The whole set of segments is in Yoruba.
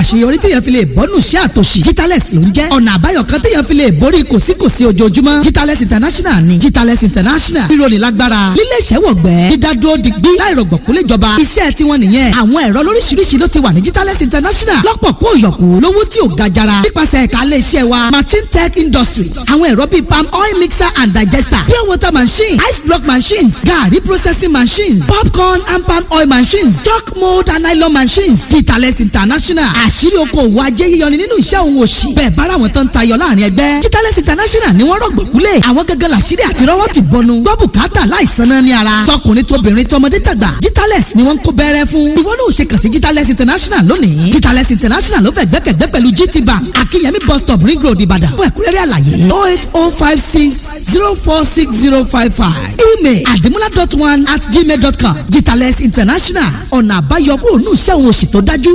àṣeyọrí téèyàn fi lè bọ́nù sí àtòṣì Jitales ló ń jẹ́ ọ̀nà àbáyọ kan téèyàn fi lè borí kòsíkòsí ojoojúmọ́ Jitales International ni Jitales International rírọ̀lì lágbára lílé ìṣẹ́wọ̀gbẹ́ dídádúró digbí láìrọ̀gbọ̀kú léjọba iṣẹ́ tiwọn nìyẹn àwọn ẹ̀rọ lóríṣiríṣi ló ti wà ní Jitales International lọ́pọ̀ kó yọ̀kú lówó tí ò ga jara nípasẹ̀ ẹ̀ka ilé iṣẹ́ wa Machine Tech Industries àwọn ẹ̀rọ bíi palm oil mixer and digester pure water machine ice block machines garri processing machines popcorn and palm oil machines chalk mold and nylon machines Jitales International àṣírí okòwò ajé yíyọni nínú iṣẹ́ òun òṣì bẹ́ẹ̀ bára wọn tán tayọ láàrin ẹgbẹ́ Jitales International ni wọ́n rọ̀gbọ̀kúlẹ̀ àwọn gẹ́gẹ́ làṣírí àti rọ́wọ́ ti bọnu gbọ́ bùkátà láìsan náà ní ara tọkùnrin tóbìnrin tọmọdé tàgbà Jitales ni wọ́n ń kó bẹ́rẹ́ fún ìwọ náà ò ṣe kàn sí Jitales International lónìí Jitales International ló fẹ́ gbẹ́kẹ̀gbẹ́ pẹ̀lú GT Bank Akínyẹmí bus stop ring road Ìbàdàn fún ẹ̀kúnrẹ́rẹ́ àlàyé oh eight oh five six zero four six zero five five email adimula dot one at gmail dot com Jitales International ọ̀nà àbáyọ kúrò ní iṣẹ́ òun òṣì tó dájú.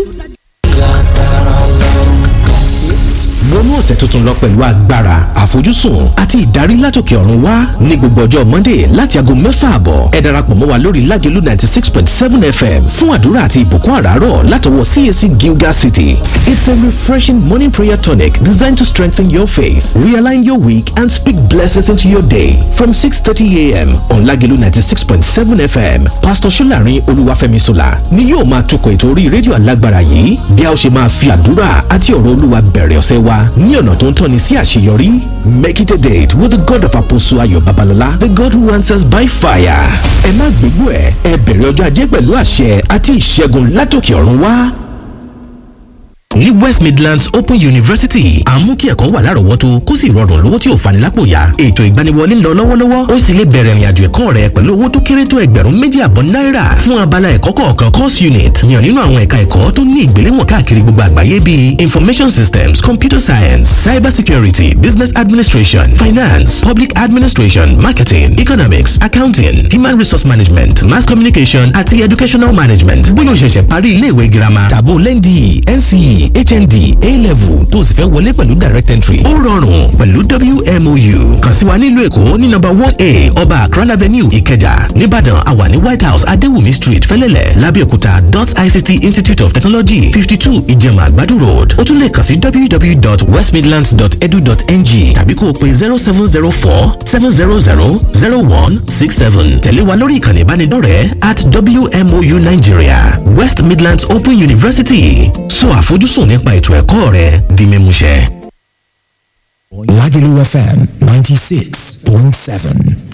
wọnú ọ̀sẹ̀ tuntun lọ pẹ̀lú agbára àfojúsùn àti ìdarí látòkè ọ̀run wá ní gbogbo ọjọ́ monday láti aago mẹ́fà àbọ̀ ẹ darapọ̀ mọ́ wa lórí lágẹ̀lú ninety six point seven fm fún àdúrà àti ìbùkún àràárọ̀ látọwọ́ cac gilgal city it's a refreshing morning prayer tonic designed to strengthen your faith realign your week and speak blessings into your day from six thirty a.m. on lágẹ̀lú ninety six point seven fm pastor solarin olúwàfẹ́mi sola ni yóò máa tukọ̀ ètò orí rédíò alágbára yìí bí a ó ṣe máa fi àdúrà àti ọ̀rọ̀ olúwa bẹ̀rẹ̀ ọ̀sẹ̀ wa ní ọ̀nà tó ń tọ́ni sí àṣeyọrí. Make it a date with the God of Apostle Ayo Babalola, the God who answers by fire. Ẹ má gbégbó ẹ̀, ẹ bẹ̀rẹ̀ ọjọ́ ajé pẹ̀lú àṣẹ àti ìṣẹ́gun látòkè ọ̀run wá ní west midlands open university à ń mú kí ẹ̀kọ́ wà lárọ̀ọ́wọ́tó kó sì rọrùn lówó tí ò fani lápò yá ètò ìgbaniwọlé ń lọ lọ́wọ́lọ́wọ́ ó sì lè bẹ̀rẹ̀ ìrìnàjò ẹ̀kọ́ rẹ pẹ̀lú owó tó kéré tó ẹgbẹ̀rún méjì àbọ̀ náírà fún abala ẹ̀kọ́ kọ̀ọ̀kan course unit yàn nínú àwọn ẹ̀ka ẹ̀kọ́ tó ní ìgbéléwọ̀n káàkiri gbogbo àgbáyé bíi information systems computer science cyber security business administration finance public administration marketing economics accounting human resource management mass communication àti educational management bóyá o ṣẹ̀ṣẹ̀ parí ilé ìwé girama tàbó lẹ́ndì nce hnd a-level tó sì fẹ́ wọlé pẹ̀lú direct entry ó rọrùn pẹ̀lú wmou kàn sí wa nílùú èkó ní nọ́mbà one a ọba akran avenue ìkẹjà nìbàdàn àwa ní white house adéwùmí street fẹ́lẹ́lẹ̀ lábẹ́òkúta dot ict institute of technology fifty two ìjẹ̀mà àgbàdo road ó tún lè kàn sí www.westmidlands.edu.ng tàbí kó o pe zero seven zero four seven zero zero zero one six seven tẹ̀lé wa lórí ìkànnì ìbánidọ́rẹ̀ẹ́ at wmou nigeria west midlands open university sọ àfojúsùn nípa ètò ẹ̀kọ́ rẹ di mímúṣẹ. Lagelu FM 96.7.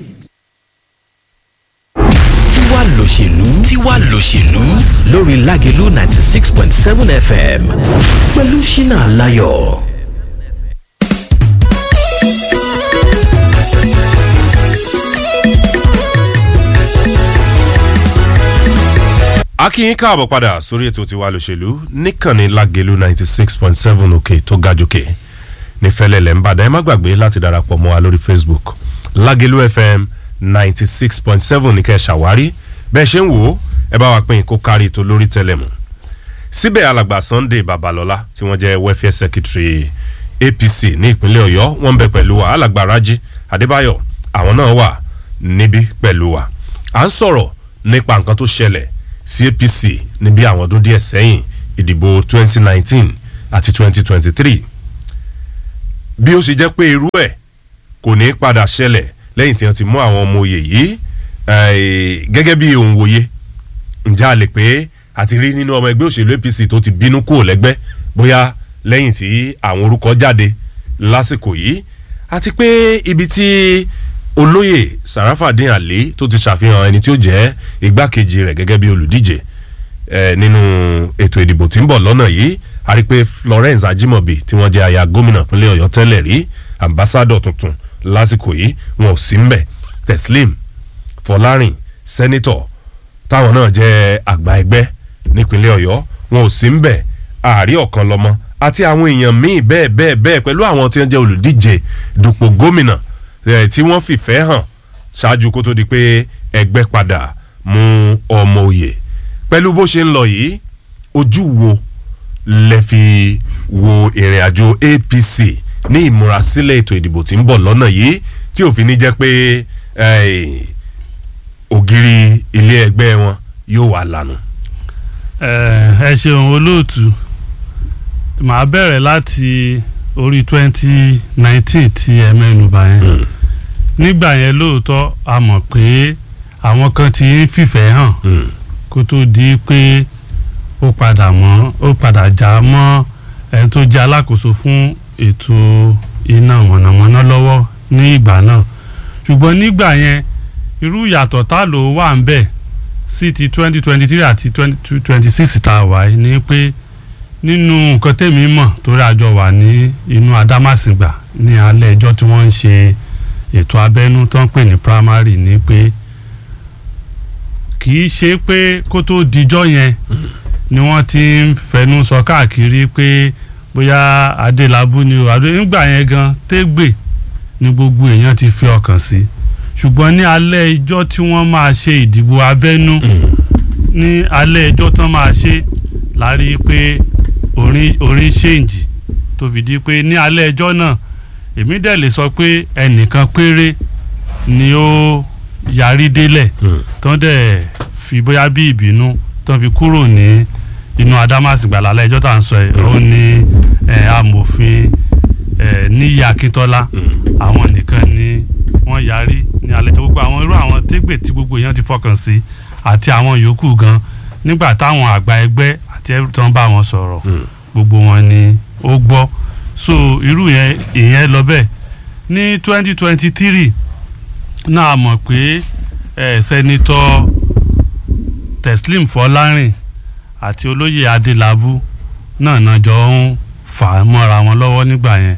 tiwa lòṣèlú tiwa lòṣèlú lórí Lágelú ninety six point seven FM pẹ̀lú Ṣínà Láyọ̀. akínyín káàbọ̀ padà sórí ètò tiwa lòṣèlú níkànnì Lágelú ninety six point seven òkè tó ga jòkè ní fẹlẹ́lẹ̀ ń bàdàn ẹ má gbàgbé láti darapọ̀ mọ́ wa lórí Facebook Lágelú FM ninety six point seven ní kẹ́ ẹ ṣàwárí bẹ́ẹ̀ ṣe ń wò ó ẹ bá wa pín kó kárí ètò lórí tẹlẹmù síbẹ̀ alàgbà Sunday Babalọ́lá tí wọ́n jẹ́ welfare secretary APC ní ìpínlẹ̀ Ọ̀yọ́ wọ́n ń bẹ pẹ̀lú wa alàgbà Rájí Adébáyọ̀ àwọn náà wà níbí pẹ̀lú wa à ń sọ̀rọ̀ nípa nǹkan tó ṣẹlẹ̀ sí APC níbi àwọn ọdún díẹ̀ sẹ́yìn ìdìbò 2019 àti 2023 bí ó ṣe jẹ́ pé irú ẹ̀ kò ní padà ṣẹlẹ̀ lẹ́yìn tí wọ́n ti mú àwọn ọmọ oyè yìí gẹ́gẹ́ bí òun wòye ǹjẹ́ a lè pé àti rí nínú ọmọ ẹgbẹ́ òṣèlú APC tó ti bínú kúrò lẹ́gbẹ́ bóyá lẹ́yìn tí àwọn orúkọ jáde lásìkò yìí àti pé ibi tí olóyè Sarafadin Ali tó ti ṣàfihàn ẹni tí ó jẹ́ igbákejì rẹ̀ gẹ́gẹ́ bí olùdíje nínú ètò ìdìbò tí ń bọ̀ lọ́nà yìí a rí pé Florence Ajimobi tí wọ́n jẹ́ aya gómìnà pínlẹ̀ Ọ̀yọ́ tẹ́lẹ̀ rí ambassadọ̀ tuntun lásìkò yìí wọn ò sí mbẹ̀ Teslim Fọlárìn sẹ́nitọ̀ táwọn náà jẹ́ àgbà ẹgbẹ́ nípínlẹ̀ Ọ̀yọ́ wọn ò sí mbẹ̀ ààrí ọ̀kan lọ́mọ àti àwọn èèyàn míì bẹ́ẹ̀ bẹ́ẹ̀ bẹ́ẹ̀ pẹ̀lú àwọn tí wọ́n jẹ́ olùdíje dupò gómìnà tí wọ́n fìfẹ́ hàn ṣáájú kó tó di pé ẹgbẹ́ padà mú ọmọ òye pẹ̀lú bó ṣe ń lọ yìí ojú wo lẹ fi wo ìrìn àjò APC ní ìmúrasílẹ̀ ètò ìdìbò tí ń bọ̀ lọ́nà yìí tí òfin ní jẹ́ pé ògiri ilé ẹgbẹ́ wọn yóò wà lànà. ẹ ṣeun olóòtú màá bẹ̀rẹ̀ láti orí twenty nineteen tí ẹ mẹ́nubà yẹn nígbà yẹn lóòótọ́ a mọ̀ pé àwọn kan ti ń fìfẹ́ hàn kó tó di pé ó padà mọ́ ó padà já mọ́ ẹni tó jẹ́ alákòóso fún ètò iná mọ̀nàmọ́ná lọ́wọ́ ní ìgbà náà ṣùgbọ́n nígbà yẹn irú ìyàtọ̀ tá ló wà ń bẹ̀ sí ti twenty twenty three àti twenty twenty six tá a wà yìí ni pé nínú nǹkan tèmi mọ̀ torí àjọ wà ní inú adámàsìgbà ní alẹ́ ẹjọ́ tí wọ́n ń ṣe ètò abẹ́nú tó ń pè ní primary ni pé kì í ṣe pé kó tó dijọ́ yẹn ni wọ́n ti ń fẹnu sọ káàkiri pé bóyá adélábù ni o adé nígbà yẹn gan tégbè ni gbogbo èèyàn ti fi ọkàn sí ṣùgbọ́n ní alẹ́ ẹjọ́ tí wọ́n máa ṣe ìdìbò abẹ́nú ní alẹ́ ẹjọ́ tán máa ṣe la rí i pé orin orin ṣèǹjì tó fi di pé ní alẹ́ ẹjọ́ náà èmi dẹ̀ lè sọ pé ẹnìkan péré ni ó yarí délẹ̀ tán dẹ̀ fi bóyá bí ìbínú tán fi kúrò ní inú adámàsìgbà lálẹ́ ẹjọ́ tá à ń sọ ẹ̀ ó ní amòfin níyì akíntọ́lá àwọn nìkan ni wọ́n yarí ní alẹ́ ẹjọ́ gbogbo àwọn irú àwọn tégbè tí gbogbo èèyàn ti fọkàn sí àti àwọn yòókù gan nígbà táwọn àgbà ẹgbẹ́ àti ẹrú tán bá wọn sọ̀rọ̀ gbogbo wọn ni ó gbọ́ so irú yẹn ìyẹn lọ bẹ́ẹ̀ ní twenty twenty three náà mọ̀ pé ẹ̀ sẹ́nitọ́ Teslim Fọlárìn àti olóyè Adélábù náà náà jọ ń fà á mọ́ra wọn lọ́wọ́ nígbà yẹn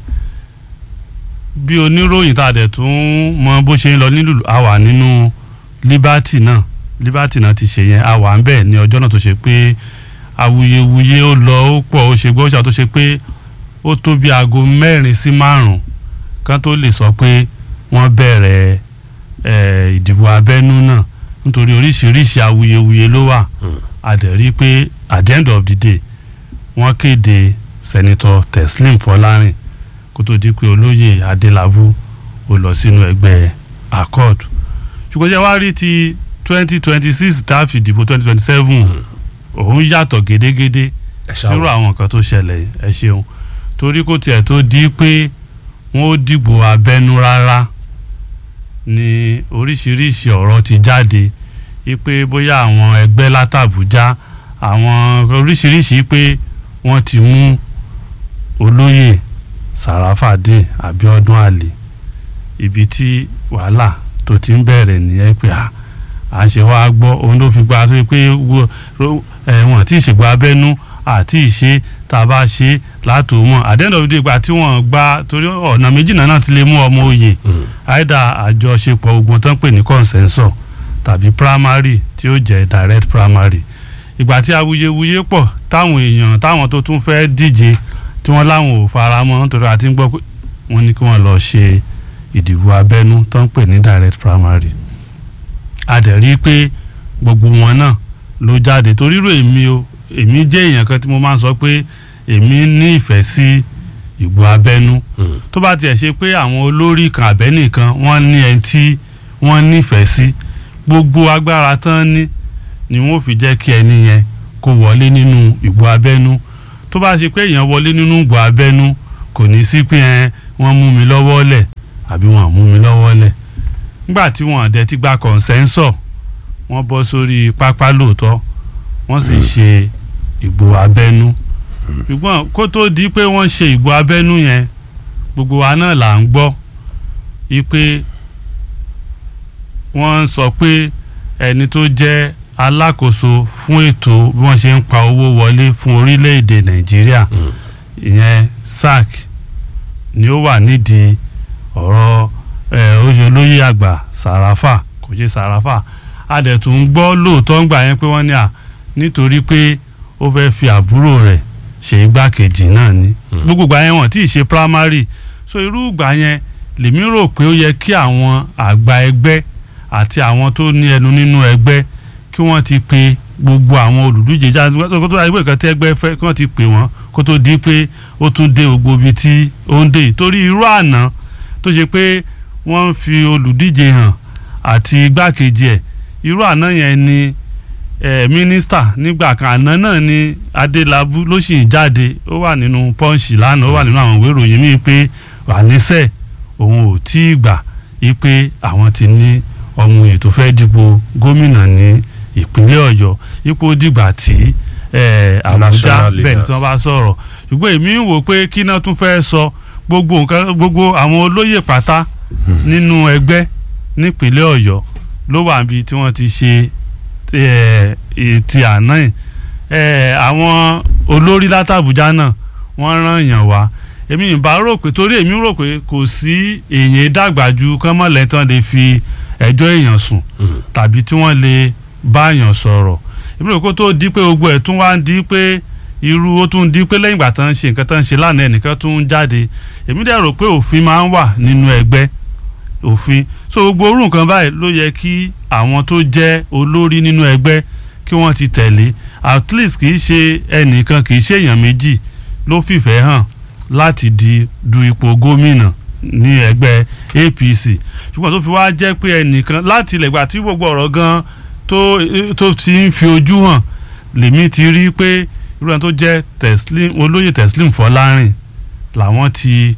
bí oníròyìn tá a dẹ̀ tún mọ bó ṣe ń lọ nílùú a wà nínú Liberty náà Liberty náà ti ṣe yẹn a wà ń bẹ̀ ní ọjọ́ náà tó ṣe pé awuyewuye ó lọ ó pọ̀ ó ṣe gbọ́ ṣàtó ṣe pé ó tó bí aago mẹ́rin sí márùn-ún kan tó lè sọ pé wọ́n bẹ̀rẹ̀ ìdìbò abẹ́nú náà nítorí oríṣiríṣi awuyewuye ló wà a dẹ̀ rí pé at the end of the day wọ́n kéde sẹ́nitọ́ Teslim Fọlárìn kó tó di pé olóyè Adélábù ó lọ sínú ẹgbẹ́ accord ṣùgbọ́n ṣe wá rí ti twenty twenty six tá a fi dìbò twenty twenty seven òun yàtọ̀ gédégédé sírò àwọn nǹkan tó ṣẹlẹ̀ ẹ ṣeun torí kò tiẹ̀ tó di pé wọ́n ó dìbò abẹ́nú rárá ni oríṣiríṣi ọ̀rọ̀ ti jáde wípé bóyá àwọn ẹgbẹ́ látàbújá àwọn oríṣiríṣi pé wọ́n ti mú olóyè sàràfàdín abiodun ali ibi tí wàhálà tó ti ń bẹ̀rẹ̀ nìyẹn pé à à ń ṣe wá gbọ́ òun ló fi gba tó pé wọ́n ti ṣègbà abẹ́nú àti ìṣe tá a bá ṣe látò mọ́ àdéhùn ìgbà tí wọ́n gba torí ọ̀nà méjì náà ti lè mú ọmọ òye àìdá àjọṣepọ̀ ogun tán pè ní consensus tàbí primary tí ó jẹ́ direct primary ìgbà tí awuyewuye pọ̀ táwọn èèyàn táwọn tó tún fẹ́ díje tí wọ́n láwọn ò fara mọ́ nítorí àti ń gbọ́ pé wọ́n ní kí wọ́n lọ ṣe ìdìbò abẹ́nú tán pè ní direct primary a dẹ̀ rí i pé gbogbo wọn náà ló jáde torí rò èmi o èmi jẹ́ èèyàn kan tí mo máa ń sọ pé èmi ní ìfẹ́ sí ìbò abẹ́nú tó bá tiẹ̀ ṣe pé àwọn olórí kan àbẹ́nìkan wọ́n ní ẹni tí wọ́n nífẹ̀ẹ́ sí gbogbo agbára tán ní ni wọ́n fi jẹ́ kí ẹni yẹn kó wọlé nínú ìbò abẹ́nú tó bá ṣe pé èèyàn wọlé nínú ìbò abẹ́nú kò ní sí pé ẹ wọ́n mú mi lọ́wọ́ lẹ̀ àbí wọ́n mú mi lọ́wọ́ lẹ̀ nígbà tí wọ́n dẹ̀ ti gba kọ̀ǹsẹ́ńsọ̀ wọ́n bọ́ sórí pápá lóòótọ́ wọ́n sì ṣe ìbò abẹ́nú ṣùgbọ́n kó tó di pé wọ́n ṣe ìbò abẹ́nú yẹn gbogbo wa náà là ń gbọ́ wípé wọ́n sọ pé ẹni tó jẹ́ alákòóso fún ètò bí wọ́n ṣe ń pa owó wọlé fún orílẹ̀-èdè nàìjíríà ìyẹn sac ni ó wà nídìí ọ̀rọ̀ oyè olóyè àgbà sàràfà kò ṣe sàràfà a dẹ̀ tún gbọ́ lóòótọ́ ń gbà yẹn pé wọ́n ní à nítorí pé ó fẹ́ fi àbúrò rẹ̀ ṣe igbákejì náà ni gbogbo ìgbà yẹn wọ́n tí ì ṣe primary so irú ìgbà yẹn lèmi rò pé ó yẹ kí àwọn àgbà ẹgbẹ́ àti àwọn tó ní ẹnu nínú ẹgbẹ́ kí wọ́n ti pe gbogbo àwọn olùdíje jáde kó tó dáa ìwé kan tí ẹgbẹ́ fẹ́ kí wọ́n ti pè wọ́n kó tó di pé ó tún dé gbogbo ibi tí ó ń dé yìí torí irú àná tó ṣe pé wọ́n ń fi olùdíje hàn àti igbákejì ẹ̀ irú àná yẹn ni eh, mínísítà nígbà kan àná náà ni adélábù ló sì ń jáde ó wà nínú pọ́ǹsì lánàá ó wà nínú àwọn ìwé ìròyìn míì pé àníṣe òun ò tí ì gbà í pé àwọn ti ní ọmọ òye tó fẹ́ dìbò gómìnà ní ìpínlẹ̀ ọ̀yọ́ ipò dìgbà tí eh, àbújá National bẹ́ẹ̀ ni tí leaders. wọ́n bá sọ̀rọ̀ ṣùgbọ́n èmi ń wò pé kí náà tún fẹ́ sọ gbogbo nǹkan gbogbo àwọn olóyè pátá nínú ẹgbẹ́ nípínlẹ̀ ọ̀yọ́ ló wà níbi tí wọ́n ti ṣe eh, eh, ti àná yìí Eh, àwọn olórí látàbújá náà wọ́n rán èèyàn wá èmi ìbá rò pé torí èmi rò pé kò sí èèyàn dàgbà ju kánmọ́lẹ́tàn lè fi ẹjọ́ èèyàn sùn tàbí tí wọ́n lè bá èèyàn sọ̀rọ̀ èmi rò kó tó di pé gbogbo ẹ̀ tún wá ń di pé irú ó tún di pé lẹ́yìn ìgbà tán ń ṣe nǹkan tán ń ṣe lánàá ẹnìkan tún ń jáde èmi dẹ̀ rò pé òfin máa ń wà nínú ẹgbẹ́ òfin so gbogbo orú nǹkan báyìí ló yẹ kí àwọn tó jẹ́ olórí nínú ẹgbẹ́ kí wọ́n ti tẹ̀lé at least kì í ṣe ẹnìkan kì í ṣe èèyàn méjì ló fìfẹ́ hàn láti di du ipò gómìnà ní ẹgbẹ́ APC ṣùgbọ́n tó fi wá jẹ́ pé ẹnìkan láti ilẹ̀ gbà tí gbogbo ọ̀rọ̀ gan tó tó ti ń fi ojú hàn lèmi ti rí pé irú ẹni tó jẹ́ Teslim olóyè Teslim Fọlárìn làwọn ti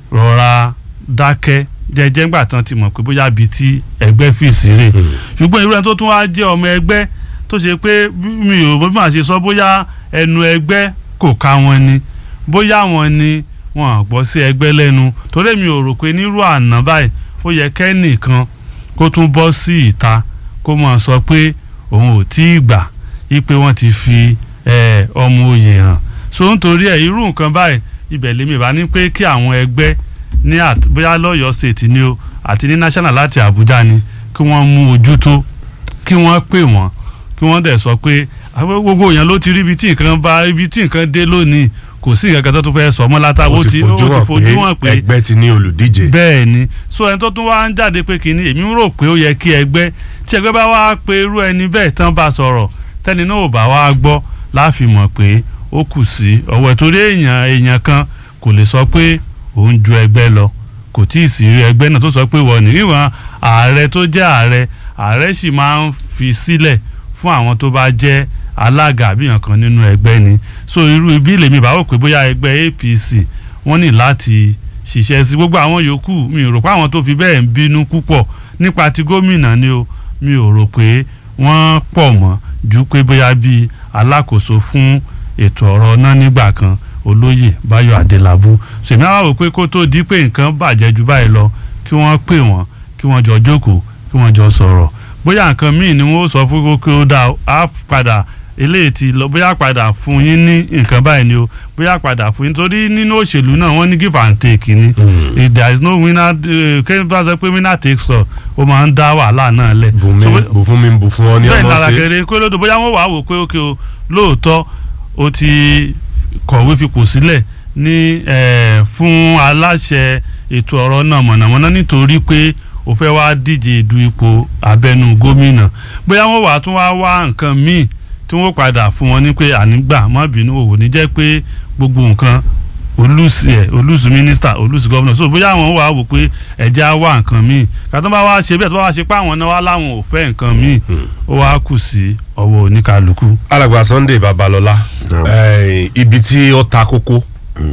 rọra dákẹ́ jẹ́jẹ́ ńgbà tán ti mọ̀ pé bóyá bíi tí ẹgbẹ́ fìsí rè ṣùgbọ́n irú ẹni tó tún wá jẹ́ ọmọ ẹgbẹ́ tó ṣe pé bí- mi ò bí màá ṣe sọ bóyá ẹnu ẹgbẹ́ kò ká wọn ni bóyá wọn ni wọn à gbọ́ sí ẹgbẹ́ lẹ́nu torí mi ò rò pé nírú àná báyìí ó yẹ kẹ́nìkan kó tún bọ́ sí ìta kó máa sọ pé òun ò tí ì gbà í pé wọ́n ti fi eh, ọmọ oyè hàn so nítorí ẹ̀ irú nǹkan báyìí ibẹ̀ lèmi bá ní pé kí àwọn ẹgbẹ́ ní àt- bóyá lọ́yọ̀ọ́ state ni o àti ní national láti Àbújá ni kí wọ́n mú ojú tó kí wọ́n pè wọ́n kí wọ́n dẹ̀ sọ pé àwọn gbogbo èèyàn ló ti rí ibi tí nǹkan bá ibi tí nǹkan dé lónìí kò sí nǹkan kan tó tún fẹ́ sọ mọ́ látà ó ti fojú hàn pé ẹgbẹ́ ti ní olùdíje. bẹ́ẹ̀ ni so ẹni tó tún wá ń jáde pé kínní èmi ń rò pé ó yẹ kí ẹgbẹ́ tí ẹgbẹ́ bá wá pe irú ẹni bẹ́ẹ̀ tán bá sọ̀rọ̀ tẹ́ni náà ò bá wá gbọ́ láàfin mọ̀ pé ó kù sí ọwọ́ ẹ̀ torí èèyàn èèyàn kan kò lè sọ pé òun ju ẹgbẹ́ lọ kò tí ì sí ẹgbẹ́ náà tó sọ pé wọ́n ní ìwọ̀n ààrẹ tó jẹ́ ààrẹ ààrẹ sì máa ń fi sílẹ̀ fún àwọn tó bá jẹ́ alága àbíyàn kan nínú ẹgbẹ́ ni so irú ibi lèmi bá wò pé bóyá ẹgbẹ́ APC wọ́n ní láti ṣiṣẹ́ sí gbogbo àwọn yòókù mi ò rò pé àwọn tó fi bẹ́ẹ̀ ń bínú púpọ̀ nípa ti gómìnà ni o mi ò rò pé wọ́n pọ̀ mọ́ ju pé bóyá bíi alákòóso fún ètò ọ̀rọ̀ náà nígbà kan olóyè Báyọ̀ Adélábù sèmi àwọn wò pé kó tó di pé nǹkan bàjẹ́ ju báyìí lọ kí wọ́n pè wọ́n kí wọ́n jọ jókòó kí wọ́n jọ sọ̀rọ̀ bóyá nǹkan míì ni wọ́n sọ fún kókó ó dá á padà eléyìí ti lọ bóyá padà fún yín ní nǹkan báyìí ni o bóyá padà fún yín torí nínú òṣèlú náà wọ́n ní give and take ni if there is no winner kẹ́hìn bá sọ pé winner takes all ó máa ń dá wàhálà náà lẹ̀. bùnmi So, bù fún mi bù fún ọ ní bẹ́ẹ̀ ọmọ lára ṣe. kẹrẹ kó lódò bóyá wọ́n wàá wò pé ókè o lóòótọ́ o ti kọ̀wé fipò sílẹ̀ ní eh, fún aláṣẹ ètò ọ̀rọ̀ náà mọ̀nàmọ́ná nítorí pé o fẹ́ wá díje du ipò abẹ́nú gómìnà bóyá wọ́n wàá tún wá wá nǹkan míì tí wọ́n padà fún wọn ní pé ànígbà má bínú òwò ní jẹ́ pé gbogbo nǹkan olùsì ẹ̀ olùsì mínísítà olùsì gọ́vnà so bóyá àwọn wàá wò pé ẹ̀jẹ̀ á wá nǹkan míì kàtó bá wá ṣe bẹ́ẹ̀ tó bá wá ṣe pé àwọn náà wá láwọn ò fẹ́ nǹkan míì ó wá kù sí ọwọ́ oníkàlùkù. alàgbà Sunday Babalọlá Naam. eh, ibi tí ó ta kókó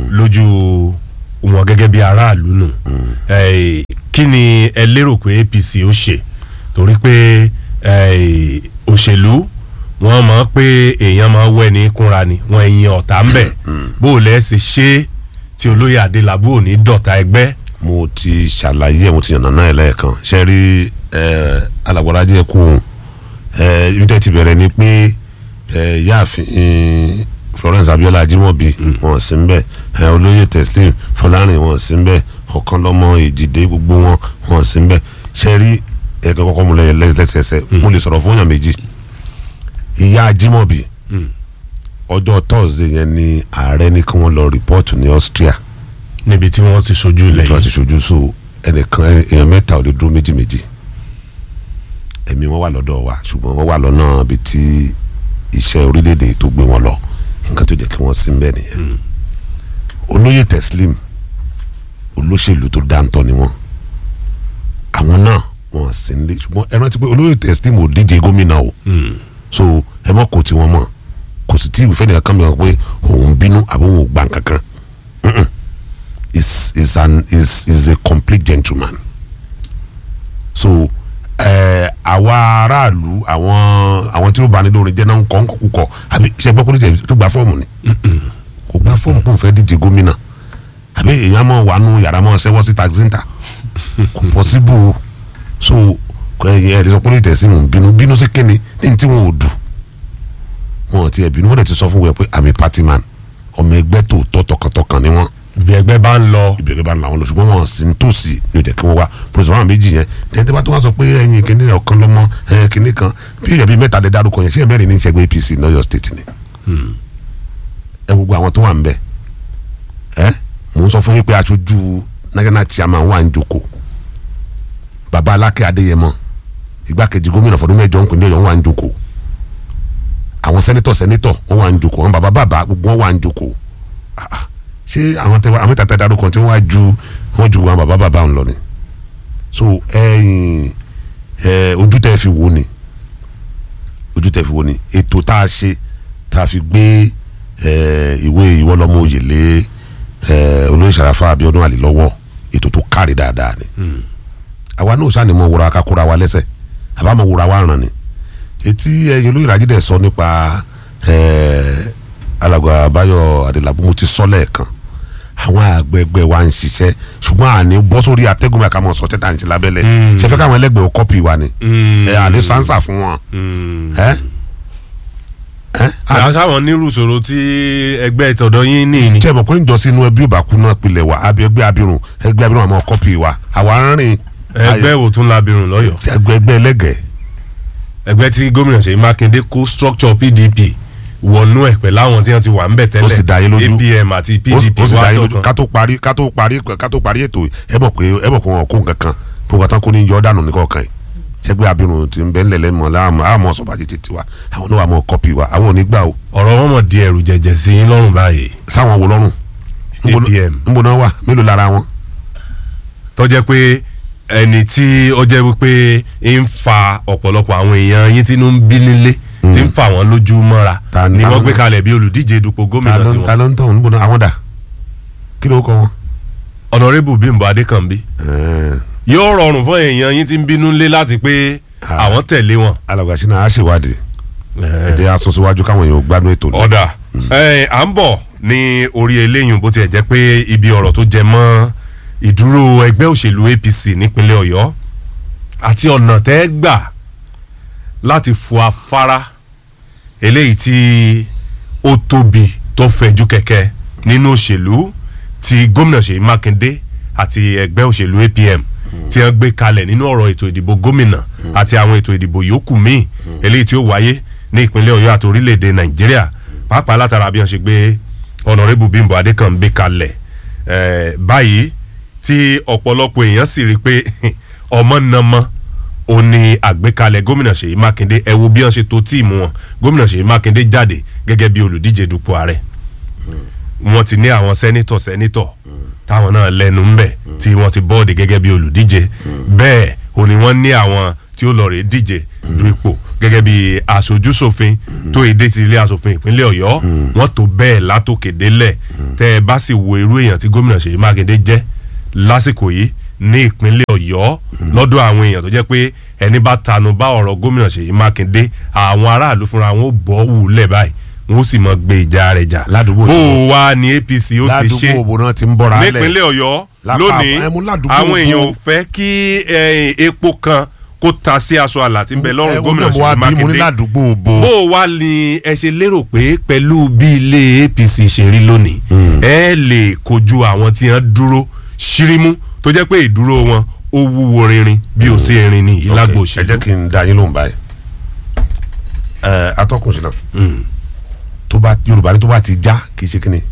lójú wọn gẹ́gẹ́ bí aráàlú nù Eh, kí ni ẹ lérò pé APC ó ṣe torí pé eh, òṣèlú wọ́n mọ̀ pé èèyàn máa wẹ́ ní kúnra ni wọ́n ẹ̀yìn ọ̀tá ń bẹ̀ bó o lẹ́ ṣe ṣe tí olóyè Adélabú ò ní dọ̀tá ẹgbẹ́ mo ti ṣàlàyé ẹ̀ mo ti yànnà náà ẹ̀ lẹ́ẹ̀kan ṣe rí alàgbàrá jẹ́ kú un ibi tẹ́ ti bẹ̀rẹ̀ ni pé eh, yáàfin eh, Florence Abiola Ajimobi wọn sí ń bẹ̀ eh, olóyè Teslim Fọlárìn wọn sí ń bẹ̀ Ọ̀kánlọ́mọ Èjìdé gbogbo wọn wọn sí ń bẹ̀ ṣe rí ẹ̀kan kọ́kọ́ mu lẹ́yìn lẹ́sẹẹsẹ mo lè sọ̀rọ̀ fún yàn méjì ìyá Ajimobi ọjọ́ Thursday yẹn ni ààrẹ ní kí wọ́n lọ rìpọ́ọ̀tù ní Austria níbi tí wọ́n ti ṣojú ilẹ̀ tí wọ́n ti yìí ṣojú so ẹnìkan èèyàn mẹ́ta ò lè dúró méjì méjì ẹ̀mí wọn wà lọ́dọ̀ wa ṣùgbọ́n wọ́n wà lọ́nà ibi tí iṣẹ́ orílẹ̀-èdè tó gbé wọn lọ nǹkan tó jẹ́ kí wọ́n sí ń bẹ̀ nìyẹn olóyè Teslim olóṣèlú tó dáńtọ́ ni wọ́n àwọn náà wọ́n sì ń lé ṣùgbọ́n ẹ rántí pé olóyè Teslim ò díje gómìnà o so ẹ mọ̀ kò tí wọ́n mọ̀ kò sì tí ìwúfẹ́ nìkan kan mi wọ́n pé òun bínú àbí òun ò gbà kankan Mm-mm. is is an is is a complete gentleman so ẹ àwa aráàlú àwọn àwọn tí ó bá ní lórin jẹ́ náà ń kọ́ ń kọ́ kúkọ́ àbí ṣe gbọ́ pé ó tó gba fọ́ọ̀mù ni kò gba fọ́ọ̀mù kó n fẹ́ díje gómìnà àbí èèyàn mọ̀ wà nù yàrá mọ̀ ṣẹ́wọ́ sí taxinta kò pọ́síbù so ẹ̀yìn ẹ̀rí sọ pé lóye tẹ̀sí mò ń bínú bínú sí kíni ní tí wọn ò dù wọn ò tiẹ̀ bínú wọ́n dẹ̀ ti sọ fún wẹ̀ pé àmì party man ọmọ ẹgbẹ́ tòótọ́ tọkàntọkàn ni wọ́n bí ẹgbẹ́ bá ń lọ ìbẹ̀rẹ̀ bá ń la wọn lọ ṣùgbọ́n wọn sì ń tòsí ní òjẹ̀ kí wọ́n wá pọ̀sọ̀ wọn méjì yẹn tẹ́ni tí wọ́n tó wá sọ pé ẹ̀yin kìíní ọ̀kan lọ́mọ ẹ̀yin kìíní kan bí èèyàn bíi mẹ́ta lè dárúkọ yẹn ṣé mẹ́rin ní ìṣẹ́gbẹ́ APC ní Ọ̀yọ́ state ni ẹ gbogbo àwọn tó wà ń bẹ ẹ mò ń sọ fún yín pé aṣojú national chairman wà ń jókòó baba Aláké Adéyẹmọ igbákejì gómìnà fọdún mẹ́jọ ń pè ní Ọ̀yọ́ wà ń jókòó àwọn sẹ́nitọ̀ sẹ́nitọ̀ wọ́n wà ń jókòó àwọn baba bàbá gbogbo wọn wà ń jókòó Ah, ah. ṣé àwọn tẹ àwọn tàtà darúkọ tí wọ́n wá ju wọ́n ju àwọn baba bàbá ń lọ ni so ẹ̀yin ẹ ojú tẹ́ fi wò ni ojú tẹ́ fi wò ni ètò tá a ṣe tá a fi gbé ẹ ìwé ìwọlọmọ òye lé ẹ olóyè Sàràfà Abíọ́dún Àlì lọ́wọ́ ètò tó kárí dáadáa ni àwa náà sani mọ wúra kakura wa lẹ́sẹ̀ àbá mọ wúra wa ràn ni etí ẹ̀yin olóyè Rájídé sọ nípa ẹ alàgbà Báyọ̀ Adélabú mo ti sọ lẹ́ẹ̀kan àwọn àgbẹ̀gbẹ̀ wa ń ṣiṣẹ́ ṣùgbọ́n àní bọ́ sórí atẹ́gùn mẹ́ka mọ̀ sọ tẹ́tà ń ṣe lábẹ́lẹ̀ ṣe fẹ́ káwọn ẹlẹ́gbẹ̀ẹ́ ò kọ́pì wa ni ẹ àní sánsà fún wọn ẹ ẹ àṣàwọn nírú ìṣòro tí ẹgbẹ́ ìtọ̀dọ̀ yín ní ni. tí ẹ mọ̀ pé ń jọ sínú ẹbí òbákú náà pilẹ̀ wa àbí ẹgbẹ́ abirùn ẹgbẹ́ abirùn àmọ́ kọ́pì wa àwa ń rìn ẹgbẹ́ wo tún labirùn lọ́yọ̀ ẹgbẹ́ ẹgbẹ́ ẹlẹ́gẹ̀ẹ́ ẹgbẹ́ tí gómìnà Ṣèyí Mákindé kó structure PDP wọnú ẹ̀ pẹ̀lú àwọn tí wọ́n ti wà ń bẹ̀ tẹ́lẹ̀ Ó sì dá yín lójú. APM àti ó sì- PDP ó sì dá wà yín lójú lọ́kàn ká tó parí ká tó parí ká tó parí ètò yìí, ẹ mọ̀ pé ẹ mọ̀ pé wọn kó nǹkan kan pé wọn tán kó ní yọ dànù ní kọ̀ọ̀kan yìí ṣẹgbẹ́ abirùn ti ń bẹ́ ńlẹ̀ lẹ́mọ̀ láàmú àmọ́ sọ̀bàjì tètè wa àwọn náà wà mọ́ kọ́pì wa àwọn ò ní gbà o ọ̀rọ̀ wọn mọ̀ di ẹ̀rù jẹ̀jẹ̀ sí yín lọ́rùn báyìí sáwọn wo lọ́rùn Níbo ná- APM. níbo náà wà mélòó lára wọn. tó jẹ́ pé ẹni tí ó jẹ́ wípé ń fa ọ̀pọ̀lọpọ̀ àwọn èèyàn yín tí inú ń bí nílé tí ń fa wọn lójú mọ́ra Ta ni- ni ta wọ́n ló- gbé kalẹ̀ bí olùdíje dupò ta gómìnà ló ń ta tiwọn ló ń tọ̀ níbo náà àwọn dà kí ló kọ wọn. ọ̀nàrẹ́bù Bímbọ́ Adékànbí Ẹ̀ẹ́, yóò rọrùn fún èèyàn yín tí ń bínú nílé láti pé Ah. àwọn tẹ̀lé wọn. alàgbà sínú a ṣèwádìí ẹ̀dẹ̀ aṣọ síwájú káwọn èèyàn ò gbádùn ètò náà. ọ̀dà ẹ̀, à ń bọ̀ ní orí eléyìí bó tiẹ̀ jẹ́ pé ibi ọ̀rọ̀ tó jẹ mọ́ ìdúró ẹgbẹ́ òṣèlú APC nípínlẹ̀ Ọ̀yọ́ àti ọ̀nà tẹ́ gbà láti fọ afárá eléyìí tí ó tóbi tó fẹ̀jú kẹ̀kẹ́ nínú òṣèlú tí gómìnà Ṣèyí Mákindé àti ẹgbẹ́ òṣèlú APM tí wọ́n gbé kalẹ̀ nínú ọ̀rọ̀ ètò ìdìbò gómìnà àti àwọn ètò ìdìbò yòókù míì eléyìí tí ó wáyé ní ìpínlẹ̀ Ọ̀yọ́ àti orílẹ̀-èdè Nàìjíríà pàápàá látara bí wọ́n ṣe gbé ọ̀nàrẹ́bù Bímbọ́ Adékànbí kalẹ̀ eh, báyìí tí ọ̀pọ̀lọpọ̀ èèyàn sì rí i pé ọmọ nàmọ́ ó ní àgbékalẹ̀ gómìnà Ṣèyí Mákindé ẹ wo bí wọ́n ṣe to tíìmù wọn gómìnà Ṣèyí Mákindé jáde gẹ́gẹ́ bí olùdíje dupò ààrẹ wọ́n ti ní àwọn sẹ́nítọ̀ sẹ́nítọ̀ táwọn náà lẹ́nu ń bẹ̀ tí wọ́n ti bọ́ọ̀dì gẹ́gẹ́ bí olùdíje bẹ́ẹ̀ ò ní wọ́n ní àwọn tí ó lọ rèé díje du ipò gẹ́gẹ́ bí aṣojúṣòfin tó èdè ti ilé aṣòfin ìpínlẹ̀ Ọ̀yọ́ wọ́n tó bẹ́ẹ̀ látòkè délẹ̀ tẹ́ ẹ bá sì wo irú èèyàn tí gómìnà Ṣèyí Mákindé jẹ́ lásìkò yìí ní ìpínlẹ̀ Ọ̀yọ́ lọ́dọ̀ àwọn èèyàn tó jẹ́ pé ẹni bá tanu bá ọ̀rọ̀ gómìnà Ṣèyí Mákindé àwọn aráàlú fúnra wọn ó bọ́ wùlẹ̀ báyìí wọn ó sì mọ gbé ìjà rẹ̀ jà Ládùúgbò bó yìí. o wá ní APC ó sì ṣe ládùúgbò òbò náà ti ń bọ́ra lẹ̀. nípínlẹ̀ Ọ̀yọ́ Lápá- lónìí ẹ mú ládùúgbò àwọn èèyàn ò òbò. fẹ́ kí eh, epo kan kó ta sí aṣọ àlà tí ń bẹ lọ́rùn Ẹ, gómìnà ó náà mo wá Ṣèyí bí mo ní Mákindé ládùúgbò òbò. bó o wá ní ẹ ṣe lérò pé pẹ̀lú bí ilé APC ṣe rí lónìí ẹ lè kojú àwọn tí wọ́n dúró ṣírímú tó jẹ́ pé ìdúró wọn ó wúwo rinrin bí ó ṣe rin ní ìlágbó Ok, ẹ òṣèlú. jẹ́ kí n da yín lóhùn báyìí. ẹ atọ́kùn sí náà tó bá Yorùbá ní tó bá ti já kì í ṣe kíni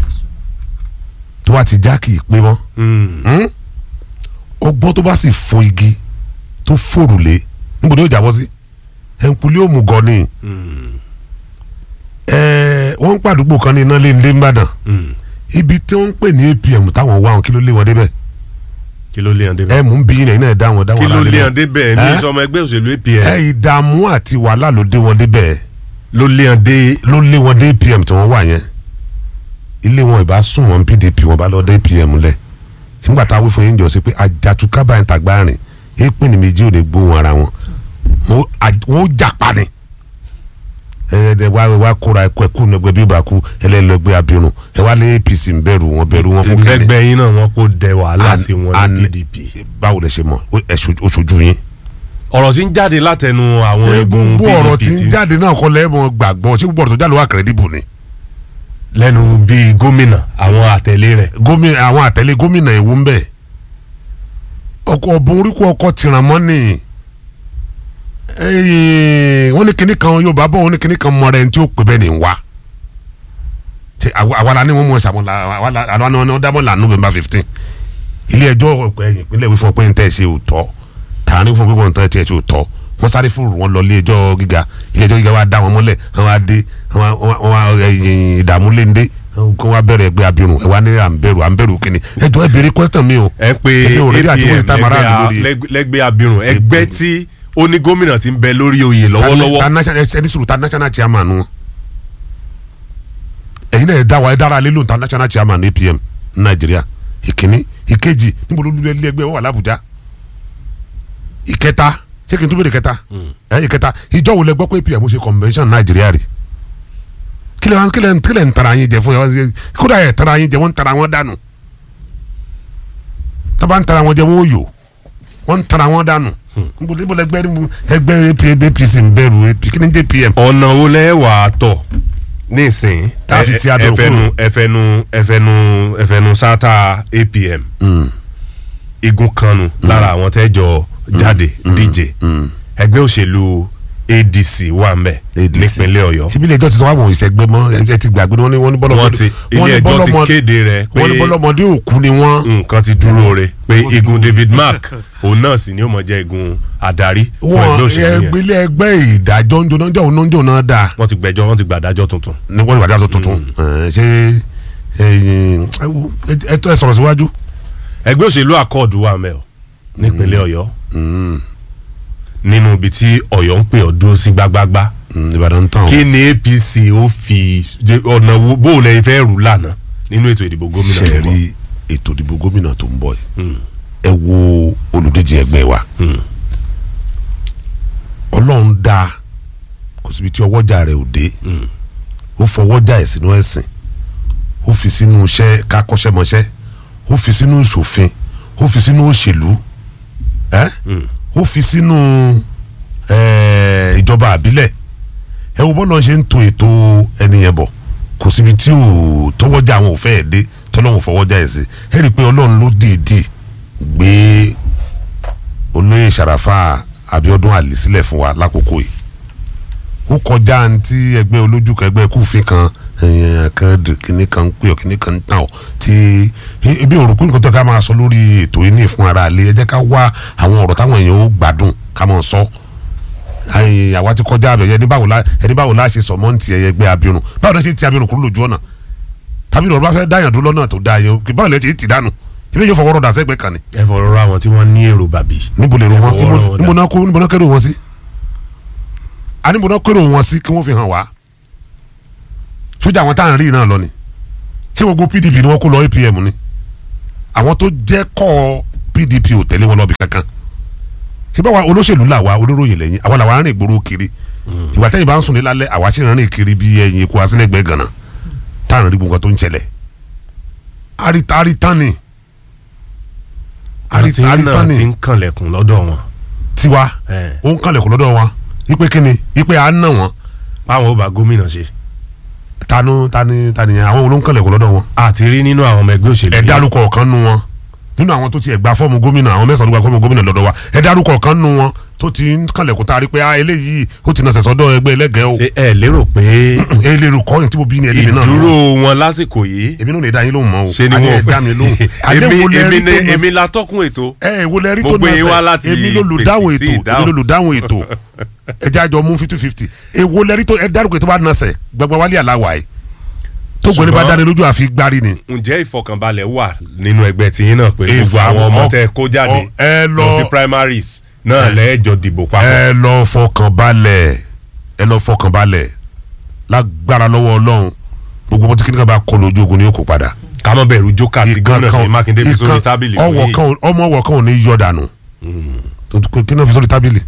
tó bá ti já kì í pé mọ́ Mm. Hmm? ọgbọ́n tó bá sì fo igi tó fòrùlé níbo ni yóò jábọ́ sí ẹnkulé òmùgọ̀ ni ẹ wọ́n ń pàdúgbò kan ní iná lé nílé nìbàdàn Mm. ibi tí wọ́n ń pè ní APM táwọn wá wọn kí ló lé wọn débẹ̀ kí ló lé hàn débẹ̀ ẹ mú bí ilẹ̀ iná ẹ̀ dá wọn dá kí wọn ló lálẹ́ lé lọ. hàn débẹ̀ ní Ẹ́? ìsọmọ ẹgbẹ́ òṣèlú apm ẹ ìdààmú àti wàhálà ló dé wọn débẹ̀ ló lé hàn dé ló lé wọn dé apm tí wọ́n wà yẹn ilé wọn ìbá sùn wọn pdp wọn bá lọ dé apm lẹ̀ nígbà tá a wí fún yín jọ sí pé àjàtúkà báyìí tàgbà rìn èèpẹ̀ ní méjì ò lè gbóhùn ara wọn wọn à- wọn ó jà pa ni ẹ ẹ wá wá kóra ẹkọ ẹkú nẹgbẹ bí ìbáku ẹlẹlẹgbẹ abirùn ẹ wá lé apc ń bẹ̀rù wọn bẹ̀rù wọn fún kẹlẹ ìgbẹ́gbẹ́ yín náà wọn kó dẹ wàhálà An- sí wọn an- ní pdp báwo lẹ ṣe mọ̀ ó- ẹ ṣojú- ó ṣojú yín. ọ̀rọ̀ tí ń jáde látẹnu àwọn egun gbogbo ọ̀rọ̀ pdp tí ń jáde náà kọ́ lẹ́mọ̀ gbàgbọ́ ṣé gbogbo ọ̀rọ̀ tó jáde wà kẹ́rẹ́dìbò ni. lẹ́nu bíi gómìnà àwọn àtẹ̀lé rẹ̀ gómìnà àwọn àtẹ̀lé gómìnà ìwú ń bẹ̀ ọkọ̀ ọ̀bùn oríkù ọkọ̀ tìràn mọ́ ni Ẹ̀ẹ́, wọ́n ní kinní kan Yorùbá bọ̀ wọ́n ní kinní kan mọ̀rẹ́ ní tí ó pè bẹ́ẹ̀ ni ń wá ṣe àwa àwa la ní wọ́n mú ẹ̀sà wọn la àwa la àwa ni wọ́n dábọ̀ là November fifteen ilé ẹjọ́ ọ̀pẹ ẹ̀yìn ìpínlẹ̀ wí fún ọ pé ń tẹ̀ ṣe òótọ́ tààrí fún ọ pé wọ́n ń tẹ̀ ṣe òótọ́ wọ́n sáré fún wọn lọ ilé ẹjọ́ gíga ilé ẹjọ́ gíga wa dá wọn mọ́lẹ̀ wọn wá dé wọn wá- wọn wá ẹ̀yìn ìdààmú léńdé kó wá bẹ̀rẹ̀ ẹgbẹ́ abirùn ẹ wá ní à ń bẹ̀rù à ń bẹ̀rù kíni ẹ jọ ẹ béèrè question mi o ẹ pé èmi ò rí àti wọ́n ti tá apm mara àdúgbò lẹ́gbẹ́- rí lẹ́gbẹ́- lẹ́gbẹ́ abirùn ẹgbẹ́ tí ó ní gómìnà ti ń bẹ lórí oyè lọ́wọ́lọ́wọ́ ta national ẹni sùúrù ta national chairman wọn ẹ̀yin náà ẹ dá wa ẹ dára lé lóun ta national chairman apm ní nàìjíríà ìkíní ìkejì níbo ló lulẹ̀ ẹgbẹ́ wọn wà lábújá ìkẹta ṣé kí n tún bèrè kẹta ẹ ìkẹta ìjọ wo lẹ gbọ́ pé apm ṣe convention nàìjíríà rí kílẹ̀ wọn kílẹ̀ kílẹ̀ ń tara yín jẹ fún yàrá kódà ẹ̀ tara yín jẹ wọ́n ń tara wọn dànù tábà ń tara wọn jẹ wọ́n ó yò wọ́n ń tara wọn dànù níbo níbo lẹgbẹ́ níbo ẹgbẹ́ APM apc ń bẹ̀rù AP kí ni jẹ́ apm ọ̀nà wo lẹ́ wà á tọ̀ nísìn Tá a fi ti adùn ẹfẹnu kúrò. ẹfẹnu ẹfẹnu ẹfẹnu sátá apm igun kanu lára àwọn tẹ́jọ jáde díje ẹgbẹ́ òṣèlú adc wà ń bẹ̀ ADC. nípínlẹ̀ ọ̀yọ́ síbi ilé ẹjọ́ ti sọ wá wọn ìṣẹ́gbẹ́ mọ́ ẹ ti gbàgbé ni wọ́n ní wọ́n ní wọ́n bọ́lọ́mọdé ti ilé ẹjọ́ ti kéde rẹ̀ pé wọ́n ní bọ́lọ́mọdé òkú ni wọ́n nǹkan ti dúró re pé igun david mark òun náà sì ni ó mọ̀ jẹ́ igun adarí fún ẹgbẹ́ wọ́n òṣèlú yẹn ẹgbẹ́lẹ́ ẹgbẹ́ ìdájọ́ ń jóná jọ́ òun jọ́ náà dáa wọ́n ti gbẹ́jọ́ wọ́n ti gbàdájọ́ tuntun ní wọ́n ìwádìí tuntun ẹ̀, ṣé ẹ̀yin, ẹ wo, ẹ- ẹ tó ẹ sọ̀rọ̀ síwájú. ẹgbẹ́ òṣèlú accord wà mẹ́ ọ nípínlẹ̀ ọ̀yọ́ nínú ibi tí ọ̀yọ́ ń pè ọ́ dúró sí gbágbágbá Mm, Ìbàdàn tán o. kí ni apc ó fi ọ̀nà wo bó o lẹ́yìn fẹ́ rù lánàá nínú ètò ìdìbò gómìnà ṣe rẹ̀ bọ̀ rí ètò ìdìbò gómìnà tó ń bọ̀ yìí ẹ wo olùdíje ẹgbẹ́ wa ọlọ́run dá kò síbi tí ọwọ́jà rẹ̀ ò dé ó fọwọ́jà ẹ̀ sínú ẹ̀sìn ó fi sínú iṣẹ́ kákọ́ṣẹ́mọṣẹ́ ó fi sínú ìṣòfin ó fi sínú òṣèlú ẹ́ ó fi sínú eh, ìjọba àbílẹ̀ ẹ wo bọ́lá ṣe ń to ètò ẹnìyẹn bọ̀ kò síbi tí ò tọwọ́jà àwọn ò fẹ́ ẹ̀ dé tọ́lọ́hún fọwọ́jà ẹ̀ sí ẹ rí i pé ọlọ́run ló dìídì gbé olóyè sàràfà abiodun ali sílẹ̀ fún wa lákòókò yìí ó kọjá ntí ẹgbẹ́ olójúkọ ẹgbẹ́ kúfin kan ẹ̀yìn kan dì- kíní kan ń pè ọ́ kíní kan ń tàn ọ́ tí e- ebi òrùkú nǹkan tó ká máa sọ lórí ètò yìí ní fún ara ilé ẹ jẹ́ ká wá àwọn ọ̀rọ̀ táwọn èèyàn ó gbádùn ká máa sọ ẹ̀yìn àwa ti kọjá abẹ ẹni báwo la ẹni báwo la ṣe sọ mọ́ ntì ẹ̀yẹ ẹgbẹ́ abirùn báwo la ṣe ti abirùn kúrò lójú ọ̀nà tàbí ọ̀rọ̀ bá fẹ́ dáyàn dúró lọ́nà tó dáa yẹn kì báwo lẹ ti ti dànù ibi yóò fọwọ́rọ̀ dà sẹ́gbẹ́ kan ni ẹ fọ̀rọ̀ rọ àwọn tí wọ́n ní èrò bàbí níbo lè ro wọn Ẹ fọwọ́ rọ wọn níbo dà. náà kó níbo náà kérò wọn sí a níbo náà kérò wọn sí kí wọ́n fi hàn wá sójà àwọn táwọn rí náà lọ ni ṣé gbogbo pdp ni wọ́n kó lọ apm ni àwọn tó jẹ́ kọ́ pdp ò tẹ̀lé wọn lọ́bi kankan ṣé báwa olóṣèlú là wá olóròyìn lẹ́yìn àwa làwa rìn ìgboro kiri ìgbà tẹ́yìn bá ń sùn ní lálẹ́ àwa sì rìn kiri bí ẹyin ikú asílẹ̀gbẹ́ gànà táwọn rí gbogbo nǹkan tó ń ṣẹlẹ̀ àrítà àrítà ni àti àrítà àrítà náà ni ti ń kànlẹ̀kùn lọ́dọ̀ wọn tiwa ẹ̀, ó ń kànlẹ̀kùn lọ́dọ̀ wọn ipe kíni ipe à ń nà wọn báwọn ó bá gómìnà ṣe tanu tani tani yẹn àwọn olóhùn kànlẹ̀kùn lọ́dọ̀ wọn àti rí nínú àwọn ọmọ ẹgbẹ́ òṣèlú ẹ yìí. dárúkọ ọ̀kan nu wọn nínú àwọn tó ti ẹ̀ gba fọ́ọ̀mù gómìnà àwọn mẹ́sàn-án ló gba fọ́ọ̀mù gómìnà lọ́dọ̀ wa ẹ dárúkọ ọ̀kan nu wọn tó ti ń kànlẹ̀kùn tá a rí pé ah eléyìí ó ti nà sẹ̀sọ́dọ̀ ẹgbẹ́ ẹlẹ́gẹ̀ẹ́ o ṣé ẹ lérò pé ẹ lè rò kọ́yìn tí mo bí ní ẹlẹ́mi náà ìdúró wọn lásìkò yìí èmi náà lè dá yín lóhùn mọ́ o ṣe ni àní wọn ẹ dá mi lóhùn èmi wo lẹ èmi rí tó ni nà èmi la tọkùn ètò ẹ wo lẹ rí Mo tó gbé nà yín wá láti sẹ èmi ló lù dáhùn fèsì sí ètò èmi ìdáhùn. ló lù dáhùn ètò ẹ jẹ́ àjọ mú fifty fifty èwo lẹ rí tó ẹ dárúkọ ètò bá nà sẹ gbẹgbẹ wálé aláwa yìí tó gbẹ́ni bá Ṣùgbọ́n- dáni lójú àfi gbárí ni. ǹjẹ́ ìfọkànbalẹ̀ wà nínú ẹgbẹ́ tiyín náà pé Ìfọ- gbogbo àwọn ọmọ ọ- tẹ́ ẹ kó jáde ọ- ẹ lọ lọ- sí primaries náà lẹ́ẹ̀jọ dìbò papọ̀ ẹ lọ fọkàn balẹ̀ ẹ lọ fọkàn balẹ̀ lágbára lọ́wọ́ ọlọ́run gbogbo ọmọ tí kíni kan bá kọ lójú ogun ni yóò kó padà. ká mọ̀ bẹ̀rù jókà tí gómìnà Ṣèyí Mákindé fi sórí ìkan- tábìlì ọwọ́ fún kan ò- ọmọ ọwọ́ kan ò ní yọ dànù kí náà fi sórí tábìlì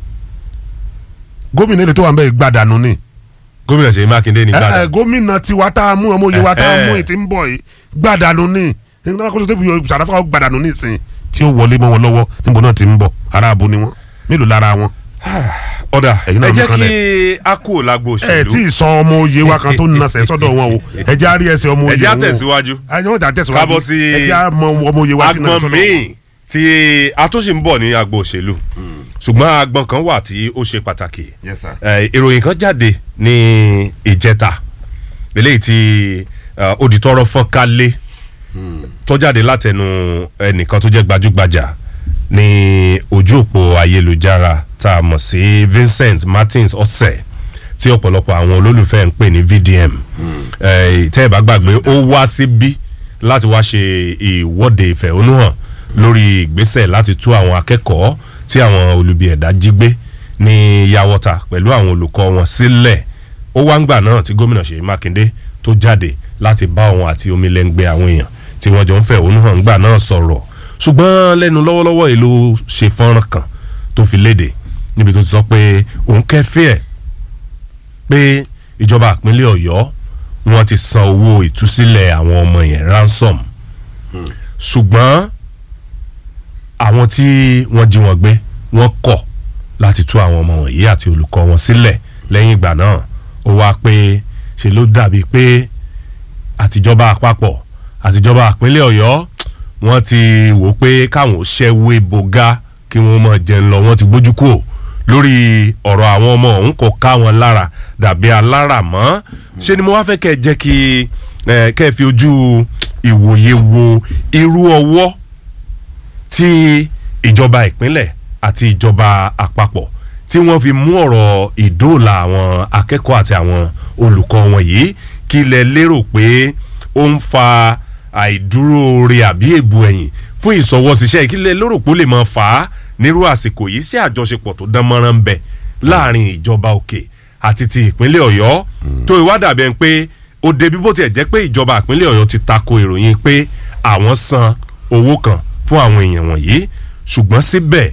gómìnà ilé tó wà ń bẹ́ẹ̀ gbà dànù ni gómìnà Ṣèyí Mákindé ní ẹ ẹ gbàdá gómìnà tiwa tá a mú ọmọ òye wa tá a Eh, mú eh. ètí ń bọ̀ yìí gbà dànù ni nígbà kó tó tóbi yọ sàdáfà gbà dànù nísìnyí tí ó wọlé mọ́ wọn lọ́wọ́ níbo náà ti ń bọ̀ ara abo ni wọn mélòó lára wọn. ọ̀dà Ẹ̀yin náà ẹ mú jẹ́ kan kí a kú lágbo ẹ tí òṣèlú ì sọ ọmọ òye wa kan tó ń nasẹ̀ sọ́dọ̀ wọn o ẹ jẹ́ àrí ẹsẹ̀ ọmọ ẹ òye jẹ́ wọn o àtẹ̀síwájú ẹ jẹ́ wọ́n tẹ̀síwájú kábọ̀ sí ẹ jẹ́ àmọ ọmọ òye wa tí náà agbọn sọ́dọ̀ wọn. míì tí a tún sì ń bọ̀ ní agbo òṣèlú ṣùgbọ́n agbọn kan wà tí ó ṣe pàtàkì Yes, sir. Eh, ìròyìn kan jáde ní ìjẹta eléyìí tí eh, odìtọ́rọ̀ fọ́n kálé tó jáde látẹnu ẹnìkan tó jẹ́ gbajúgbajà ní ojú òpó ayélujára tá a mọ̀ sí Vincent Martins ọ̀sẹ̀ tí ọ̀pọ̀lọpọ̀ àwọn olólùfẹ́ ń pè ní VDM Eh, tẹ́ ẹ bá gbàgbé ó wá síbí láti wá ṣe ìwọ́de ìfẹ̀hónúhàn lórí ìgbésẹ̀ láti tú àwọn akẹ́kọ̀ọ́ tí àwọn olubi ẹ̀dá jí gbé ní yàwọ́ta pẹ̀lú àwọn olùkọ́ wọn sílẹ̀ ó wá ń gbà náà tí gómìnà Ṣèyí Mákindé tó jáde láti bá òun àti omilẹ́ngbẹ́ àwọn èèyàn tí wọ́n jọ ń fẹ̀hónúhàn gbà náà sọ̀rọ̀ ṣùgbọ́n lẹ́nu lọ́wọ́lọ́wọ́ èlò ṣe fọ́nrán kan tó fi léde níbi tó ti sọ pé òun kẹ́fẹ́ ẹ̀ pé ìjọba ìpínlẹ̀ Ọ̀yọ́ wọ́n ti san owó ìtúsílẹ̀ àwọn ọmọ yẹn ransom ṣùgbọ́n àwọn tí wọ́n jí wọn gbé wọ́n kọ̀ láti tú àwọn ọmọ wọ̀nyí àti olùkọ́ wọn sílẹ̀ lẹ́yìn ìgbà náà ó wá pé ṣe ló dàbí pé àtijọba àpapọ̀ àtijọba ìpínlẹ̀ Ọ̀yọ́ wọ́n ti wò pé káwọn ò ṣẹ́wé bògá kí wọ́n mọ̀ jẹun lọ wọ́n ti gbójú kúrò lórí ọ̀rọ̀ àwọn ọmọ ọ̀hún kò ká wọn lára dàbí alára mọ́ ṣé ni mo wá fẹ́ kẹ́ ẹ jẹ́ kí ẹ kẹ́ ẹ fi ojú ìwòye wo irú ọwọ́ tí ìjọba ìpínlẹ̀ àti ìjọba àpapọ̀ tí wọ́n fi mú ọ̀rọ̀ ìdóòlà àwọn akẹ́kọ̀ọ́ àti àwọn olùkọ́ wọn yìí kí lẹ lérò pé ó ń fa àìdúróore àbí èbù ẹ̀yìn fún ìsọwọ́síṣẹ́ kí lẹ lérò pé ó lè máa fà á nírú àsìkò yìí sí àjọṣepọ̀ tó dán mọ́rán ń bẹ láàrin ìjọba òkè àti ti ìpínlẹ̀ ọ̀yọ́ tó ìwádà bẹ́ẹ̀ pé ó débi bó tiẹ̀ jẹ́ pé ìjọba ìpínlẹ̀ ọ̀yọ́ ti tako ìròyìn pé àwọn san owó kan fún àwọn èèyàn wọ̀nyí ṣùgbọ́n síbẹ̀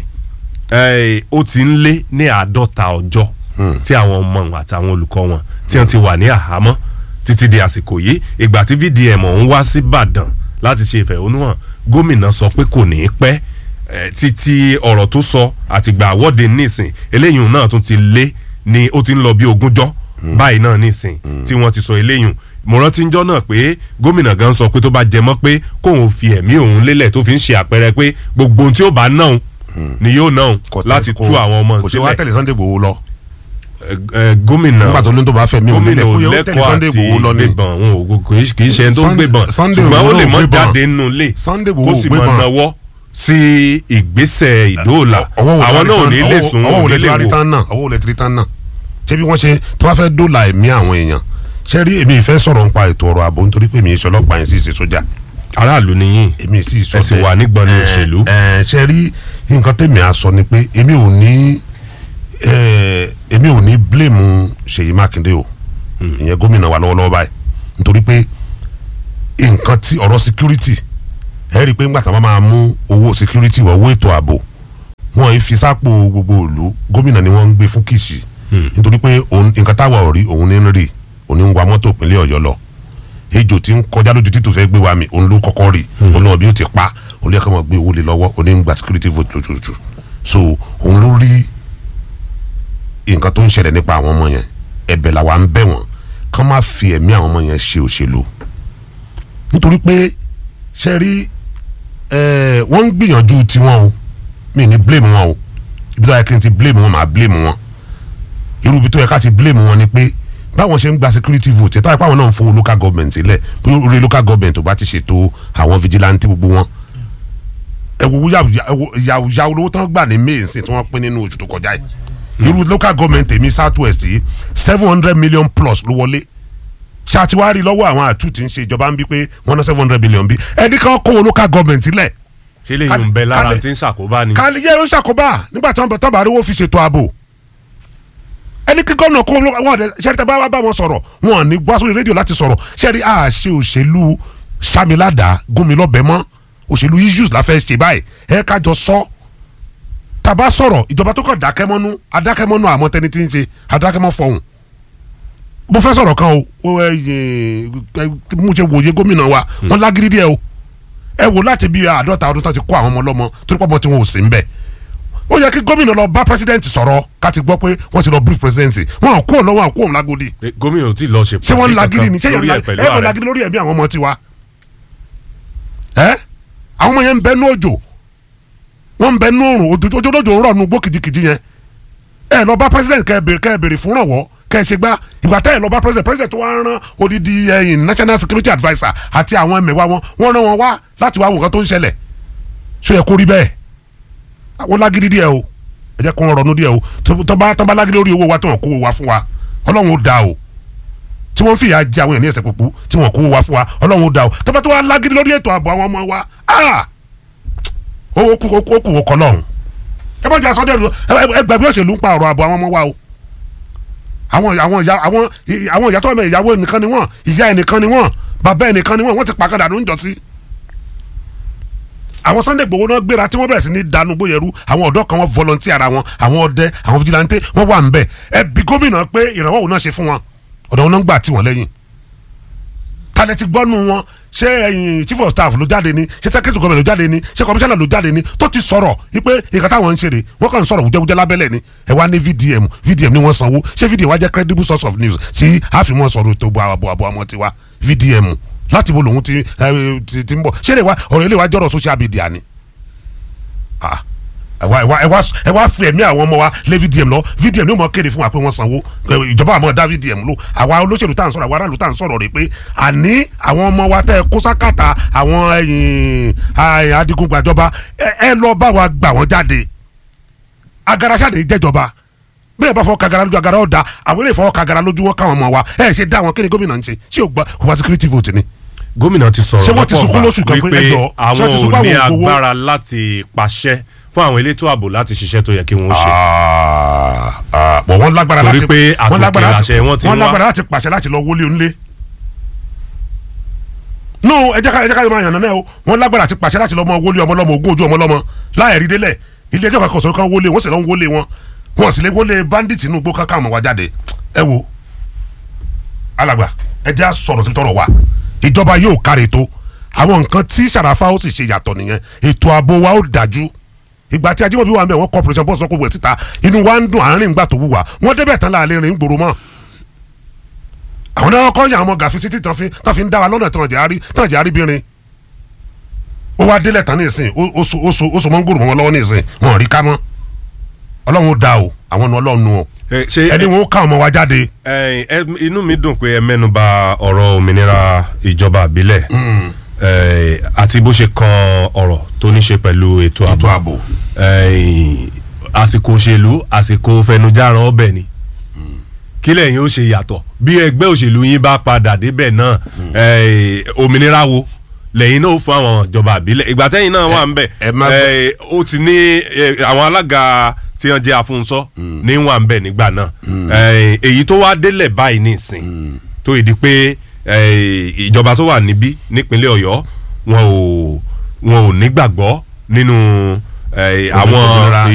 eh, ó ti ń lé ní àádọ́ta ọjọ́ tí àwọn ọmọ wọn àtàwọn olùkọ́ wọn tí wọ́n ti wà ní àhámọ́ títí di àsìkò yìí ìgbà tí VDM ọ̀hún wá sí Ìbàdàn láti ṣe ìfẹ̀hónúhàn gómìnà sọ pé kò ní í pẹ́ eh, títí ọ̀rọ̀ tó sọ àtìgbà àwọ́de nísìn eléyìí náà tún ti lé ní ó ti ń lọ bí ogúnjọ́ báyìí náà nísìn tí wọ́n ti sọ eléyìí mo rántí njọ́ náà pé gómìnà gan sọ pé tó bá jẹ mọ́ pé kóun fi ẹ̀mí òun lélẹ̀ tó fi ń ṣe àpẹẹrẹ pé gbogbo ohun tí ó bá náà ni yóò náà Kò tẹ́- láti kò- tú àwọn ọmọ kò sí wá sílẹ̀ tẹ̀lé Sunday Igboho lọ Ẹ, ẹ, gómìnà nígbà tó ní tó bá fẹ́ mi ò gómìnà nílẹ̀ ò kó yẹ ó tẹ̀lé lẹ́kọ̀ọ́ Sunday àti Igboho lọ ni gbébọn òun ò kì í- kì í ṣe ẹni tó ń Sunday- gbébọn Sunday ṣùgbọ́n ó Igboho lè ò mọ́ gbébọn. jáde nínú ilé Sunday kó Igboho ò sì máa gbébọn. nawọ́ sí ìgbésẹ̀ ìdóòlà ọwọ́ wo àwọn lè náà ò tán- ní lè ọwọ́- sùn ọwọ́ wọn wo ò lè ní tí lè wàá rí wò tán náà ọwọ́ wo lè tí rí tán náà ṣé bí wọ́n ṣe tí wọ́n fẹ́ dóòlà ẹ̀mí àwọn èèyàn ṣé rí èmi ìfẹ́ sọ̀rọ̀ nípa ètò ọ̀rọ̀ ààbò nítorí pé èmi ìṣọ́ ọlọ́pàá yẹn sì ṣe sójà aráàlú nìyí èmi sì sọ ẹ sì wà nígbọnú Eh, òṣèlú. eh, ṣe rí nǹkan tèmi á sọ ni pé èmi ò ní eh, èmi ò ní blame Ṣèyí Mákindé o ìyẹn gómìnà wa lọ́wọ́lọ́wọ́ báyìí nítorí pé nǹkan tí ọ̀rọ̀ security ẹ rí i pé ńgbà tí wọ́n máa mú owó security wọ̀ owó ètò ààbò wọ́n yìí fi sápò gbogbo ìlú gómìnà ni wọ́n ń gbé fún kìsì nítorí pé òun- nǹkan táwa ò rí òun ní ń rí òun ní ń wa mọ́tò ìpínlẹ̀ Ọ̀yọ́ lọ ejò tí ń kọjá lójú títò fẹ́ gbé wa mi òun ló kọ́kọ́ rí òun náà bí ó ti pa òun lè kọ́ mọ̀ gbé owó lé lọ́wọ́ òun ní ń gba security vote lójoojú so òun ló rí nǹkan tó ń ṣẹlẹ̀ nípa àwọn ọmọ yẹn ẹ̀bẹ̀ làwa ń bẹ̀ wọ́n kán má fi ẹ̀mí àwọn ọmọ yẹn ṣe òṣèlú nítorí pé ṣe rí ẹ̀, wọ́n ń gbìyànjú tiwọn o mi ní blame wọn o ibi tó yẹ kí n ti blame wọn màá blame wọn irú ibi tó yẹ ká ti blame wọn ni pé báwọn ṣe ń gba security vote ẹ̀ táwọn ìpáwọn náà ń fowó local government sílẹ̀ bí orí local government ò bá ti ṣètò àwọn vigilante gbogbo wọn ẹ wo yàwùyà olówó tán gbà ní may nsìn tí wọ́n pín nínú oṣù tó kọjá yìí irú local government èmi south west yìí seven hundred million plus ló wọlé ṣàtiwárí lọ́wọ́ àwọn àtú tí ń ṣe ìjọba ń bí pé wọ́n ná seven hundred billion bí ẹni kan kó wọn local government lẹ̀ ṣé lè yùn bẹ lára kálẹ̀- tí ń ṣàkóbá ni. kálí yẹ ó ṣàkóbá nígbà tí wọ́n bá rówó fi ṣètò ààbò ẹni kí gómìnà kó wọn ọdẹ ṣẹ́rí tẹ́ bá wá bá wọn sọ̀rọ̀ wọn ò ní gbọ́ sórí rédíò láti sọ̀rọ̀ ṣẹ́rí àṣẹ òṣèlú samilada gómìnlọ́bẹ̀ mọ́ òṣèlú issues la fẹ́ ṣe báyìí ẹ kájọ sọ tàbá sọ̀rọ̀ ìjọba tó kàn dákẹ́mọ́nú adákẹ́mọ́nú àmọ́ tẹni tí ń ṣe adákẹ́mọ́ fọhùn mo fẹ́ sọ̀rọ̀ kan o o ẹ ẹ mú ṣe wòye gómìnà wa wọn lágídí díẹ̀ o ẹ wò láti bí àádọ́ta ọdún tó ti kó àwọn ọmọ ọlọ́mọ torí pọ́pọ́ tí wọn ò sí ń bẹ̀ ó yẹ kí gómìnà lọ bá president sọ̀rọ̀ ká ti gbọ́ pé wọ́n ti lọ brief president wọn à kú ọ̀ lọ́wọ́ à kú òun lágòdì Pé gómìnà ò tí ì lọ ṣe ṣé wọ́n ń lagídí ni ṣé lórí ẹ̀ yẹn pẹ̀lú ẹ wọ́n ààrẹ lagídí lórí ẹ̀mí àwọn ọmọ tiwa ẹ àwọn ọmọ yẹn ń bẹ ní òjò wọ́n ń bẹ ní òrùn òjò òjò òjò ń rọ̀ nu gbó kìjikìji yẹn ẹ lọ bá president kẹ bèrè kẹ bèrè fún rànwọ́ kẹ ṣe gbá ìgbà tẹ́ ẹ lọ bá president president wa rán odidi ẹyìn national security adviser àti àwọn ẹmẹ̀wá wọn wọ́n rán wọn wá láti wá wò nǹkan tó ń ṣẹlẹ̀ ṣó yẹ kó rí bẹ́ẹ̀ àwọn lágídí díẹ̀ o ẹ jẹ́ kó wọn rọnú díẹ̀ o tó- tó bá tó bá lágídí lórí owó wa tí wọ́n kó owó wa fún wa ọlọ́run ó da o tí wọ́n fìyà jẹ àwọn èèyàn ní ẹsẹ̀ púpù tí wọ́n kó owó wa fún wa ọlọ́run ó da o tó bá tó wá lágídí lórí ètò ààbò àwọn ọmọ wa ah ó kú ó kú ó kú ó kọ́ lọ́run ẹ bá jẹ́ àsọdẹ́ ẹgbẹ́ bí òṣèlú ń pa ọ̀rọ̀ ààbò àwọn ọmọ wa o àwọn àwọn ìyá àwọn àwọn ìyá tó ọmọ ìyàwó ẹnìkan ni wọ́n ìyá ẹnìkan ni wọ́n bàbá ẹnìkan ni wọ́n wọ́n ti pàkàdà ló ń jọ sí àwọn Sunday Igboho náà gbéra tí wọ́n bẹ̀rẹ̀ sí ní dànù gbóyẹrú àwọn ọ̀dọ́ kan wọ́n volunteer ara wọn àwọn ọdẹ àwọn vigilante wọ́n wà ń bẹ̀ ẹ bí gómìnà pé ìrànwọ́ òun náà ṣe fún wọn ọ̀dọ̀ wọn náà ń gbà tí wọ́n lẹ́yìn kálẹ̀ ti gbọ́nu wọn ṣé ẹ̀yin chief of staff ló jáde ni ṣé secretary government ló jáde ni ṣé commissioner ló jáde ni tó ti sọ̀rọ̀ wípé nǹkan táwọn ń ṣe rè wọ́n kàn ń sọ̀rọ̀ wújẹ́wújẹ́ lábẹ́lẹ̀ ni ẹ wá ní VDM VDM ni wọ́n sanwó ṣé VDM wá jẹ́ credible source of news tí àfimọ́ sọ̀rọ̀ tó bu àbọ̀ àbọ̀ ọmọ tiwa VDM láti bo lòun ti ẹ, ti ti ń bọ̀ ṣé lè wá ọ̀rọ̀ ilé wa jọ̀rọ̀ social media ni Ah, ẹ wá ẹ wá ẹ wá ẹ wá fi ẹ̀mí àwọn ọmọ wa lé VDM lọ VDM ni ó mọ kéde fún wa pé wọ́n sanwó ẹ, ìjọba àmọ́ dá VDM lò àwa olóṣèlú tá à ń sọ̀rọ̀ àwa aráàlú tá à ń sọ̀rọ̀ rẹ̀ pé àní àwọn ọmọ wa tẹ́ ẹ kó sákàtà àwọn ẹ̀yìn ai, adigungbàjọba ẹ ẹ lọ bá wa gbà wọ́n jáde agaraṣáde jẹ́jọba bẹ́ẹ̀ bá fọwọ́ kagara lójú agara ọ̀dà àwọn ilé ìfọwọ́ kagara lójú wọn káwọn ọmọ wa ẹ ṣe dá wọn kí ni gómìnà ń ṣe ṣé o gba kò wá security vote ni. gómìnà ti sọ̀rọ̀ Ṣé wọ́n ti lọ́pọ̀ sunkún ìgbà lóṣù kan pé wípé ẹjọ́, ṣé àwọn wọ́n ti sunkún ò ní àwọn ògbówó? agbára láti pàṣẹ fún àwọn elétò ààbò láti ṣiṣẹ́ tó yẹ kí wọ́n ṣe. Ah, ah, bọ̀ wọ́n lágbára Torí láti pé wọ́n àtòkè lágbára láti làṣẹ wọn ti wọ́n wá. lágbára láti pàṣẹ láti lọ wọlé onílé. no ẹ jẹ́ ká ẹ jẹ́ ká máa yànnà náà o wọ́n lágbára láti pàṣẹ láti lọ mọ wọlé ọmọ lọ́mọ ogún ojú ọmọ lọ́mọ láì rí délẹ̀ ilé ẹjọ́ kankan sọ̀rọ̀ kan wọlé wọ́n sì lọ ń wọlé wọn wọ́n sì lè wọlé bandit inú igbó kankan ọmọ wa jáde ẹ wo alàgbà ẹ jẹ́ á sọ̀rọ̀ sí tọrọ wa ìjọba yóò kárẹ̀ tó àwọn nǹkan tí sàràfà ó sì ṣe yàtọ̀ nìyẹn ètò ààbò wa ó dájú ìgbà tí ajímọ̀bí wa ń bẹ̀ wọ́n corporation bọ́ọ̀sì ọkọ̀ wẹ̀ síta inú wa ń dùn àárín ìgbà tó wù wá wọ́n débẹ̀ tán láàrin rìn gbòòrò mọ́ àwọn náà kọ́ yàn àwọn gàfi títí tán fi tán fi ń dá wa lọ́nà tán jẹ́ àrí tán jẹ́ àrí bírin ó wá délẹ̀ tán ní ìsìn ó- ó so ó so ó so mọ́ ń gbòòrò mọ́ wọn lọ́wọ́ ní ìsìn wọn ò rí ká mọ́ ọlọ́run ó da o àwọn nu ọlọ́run nu o Ẹ, ṣé ẹni wọn ó ká ọmọ wa jáde ẹ, ẹ, inú mi dùn pé ẹ mẹ́nuba ọ̀rọ̀ òmìnira ìjọba àbílẹ̀ ẹ, àti bó ṣe kan ọ̀rọ̀ tó ní ṣe pẹ̀lú ètò ètò ààbò ààbò ẹ, àsìkò òṣèlú àsìkò fẹnujàrán ọbẹ̀ ni kí lẹ́yìn ó ṣe yàtọ̀ bí ẹgbẹ́ òṣèlú yín bá padà débẹ̀ náà ẹ, òmìnira wo lẹ́yìn náà ó fún àwọn ìjọba àbílẹ̀ ìgbà tẹ́yìn náà wà ń bẹ̀ ẹ má ẹ, ó ti ní ẹ, àwọn alága tí wọ́n jẹ́ afúnṣọ́ ní wà ń bẹ̀ nígbà náà ẹ, èyí tó wá délẹ̀ báyìí nísìn tó ìdí pé ẹ, ìjọba tó wà níbí nípínlẹ̀ Ọ̀yọ́ wọn ò wọn ò nígbàgbọ́ nínú ẹ, àwọn Òmìnira